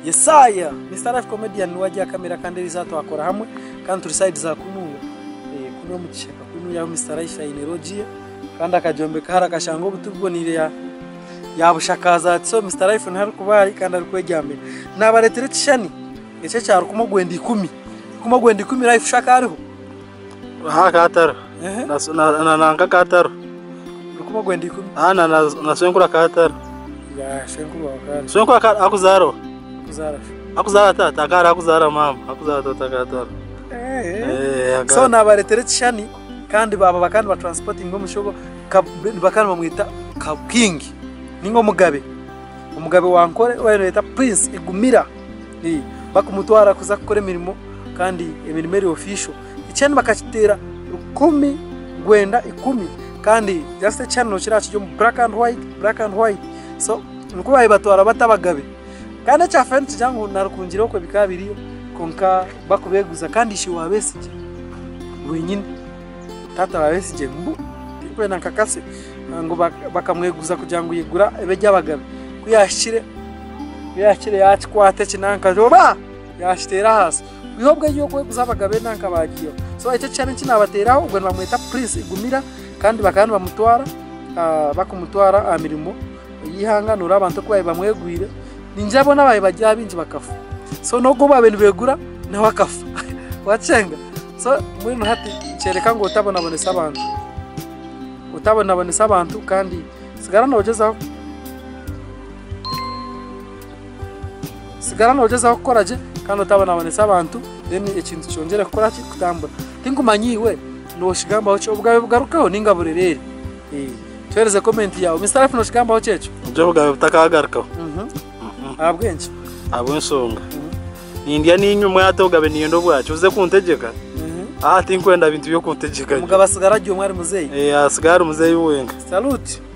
Messiah ni Star Life Comedian wajya kamera kandi rizatwakora hamwe kandi turisaidiza kunuya eh kuno mukishaka kunuya mu Star Life Energy kandi akajombe kahara kashango gutubonire ya yabushakaza so Mr Life ntari kubari kandi ari kwejyambere nabaretire tishani ece cyaro kumugwenda 10 kumugwenda 10 life shaka ariho ha kataro eh na na nanga kataro kumugwenda 10 ha na na na senkura kataro ya shenkuru wakari senkura ka akuzaro kuzara akuzara ta takara akuzara mama akuzara ta takataro eh eh so nabaretire tishani kandi baba bakandi ba transporting ngo mushogo bakandi bamwita kabking ningo mugabe umugabe wankore wayita prince igumira ni bakumutwara kuza gukora imirimo kandi imirimo iri official icyenda bakakitera rukumi gwenda ikumi kandi just channel kiriya cyo mu black and white black and white so nuko bayibatwara batabagabe kandi cyafani cyangwa narukungiraho ko bikabiriyo konka bakubeguza kandi ishi wabesije wenyine tata wabesije mbu tipe na kakase ngo bak- bakamweguza kugira ngo yigura ebe ry'abagabe kuyashire kuyashire yakikwate kinankajoba yashitera hasi bihobwe yuko kweguza abagabe nanka bagiyo so icyo cyane kinabateraho ubwo bamwita prince igumira kandi bakandi bamutwara ah, bakumutwara aha mirimo yihanganura abantu kubaye bamwegwire ninjabo nabaye bajya binji bakafu so nogo babintu begura nawe akafa wachenga so muri hati cyereka ngo utabonabonesa abantu utabonabonesa abantu kandi sigara nabagezaho sigara nabagezaho gukora je kandi utabonabonesa abantu then ikintu cyongera gukora ki kutambura tingumanyiwe noshigambaho cyo ubwawe bugarukaho ningaburerere eh tuhereze comment yawe mr f noshigambaho cyecho byo bwawe butakagarukaho mhm Mhm. abwenje abo nsonga nindya ninyuma yatogabe niyo ndo bwacu uze kuntegeka mhm ah tinkwenda bintu byo kuntegeka umugabo asigara agiye umwari muzeyi eh asigara muzeyi wenga salute